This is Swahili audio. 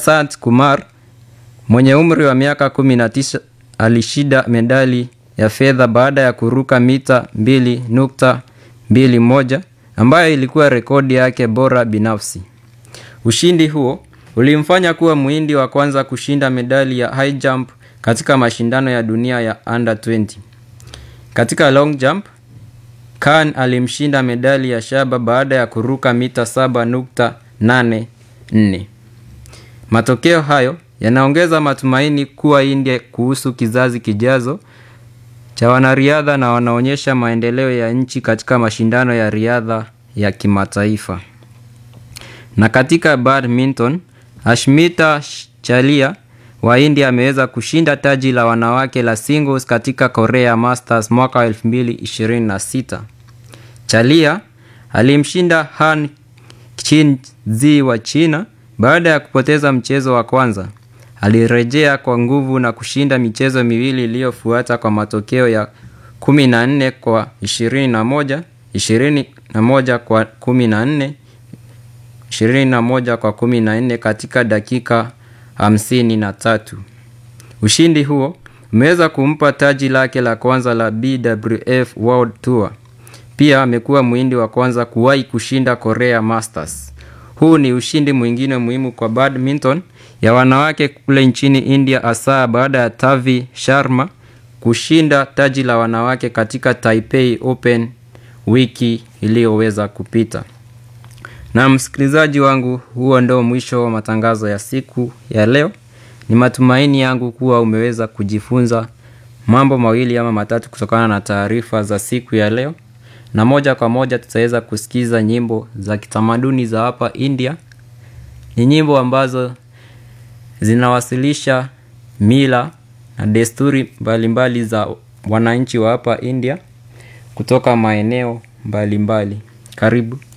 Prasad Kumar mwenye umri wa miaka 19 alishinda medali ya fedha baada ya kuruka mita 2.21 ambayo ilikuwa rekodi yake bora binafsi. Ushindi huo ulimfanya kuwa Mhindi wa kwanza kushinda medali ya high jump katika mashindano ya dunia ya under 20. Katika long jump, Khan alimshinda medali ya shaba baada ya kuruka mita 7.84. Matokeo hayo yanaongeza matumaini kuwa India kuhusu kizazi kijazo cha wanariadha na wanaonyesha maendeleo ya nchi katika mashindano ya riadha ya kimataifa. Na katika badminton, Ashmita Chalia wa India ameweza kushinda taji la wanawake la singles katika Korea Masters mwaka 2026. Chalia alimshinda Han Qinzi wa China baada ya kupoteza mchezo wa kwanza. Alirejea kwa nguvu na kushinda michezo miwili iliyofuata kwa matokeo ya 14 kwa 21, 21 kwa 14, 21 kwa 14 katika dakika 53. Ushindi huo umeweza kumpa taji lake la kwanza la BWF World Tour. Pia amekuwa Mhindi wa kwanza kuwahi kushinda Korea Masters. Huu ni ushindi mwingine muhimu kwa badminton ya wanawake kule nchini India hasa baada ya Tavi Sharma kushinda taji la wanawake katika Taipei Open wiki iliyoweza kupita. Na msikilizaji wangu, huo ndio mwisho wa matangazo ya siku ya leo. Ni matumaini yangu kuwa umeweza kujifunza mambo mawili ama matatu kutokana na taarifa za siku ya leo, na moja kwa moja tutaweza kusikiza nyimbo za kitamaduni za hapa India. Ni nyimbo ambazo zinawasilisha mila na desturi mbalimbali za wananchi wa hapa India kutoka maeneo mbalimbali. Karibu.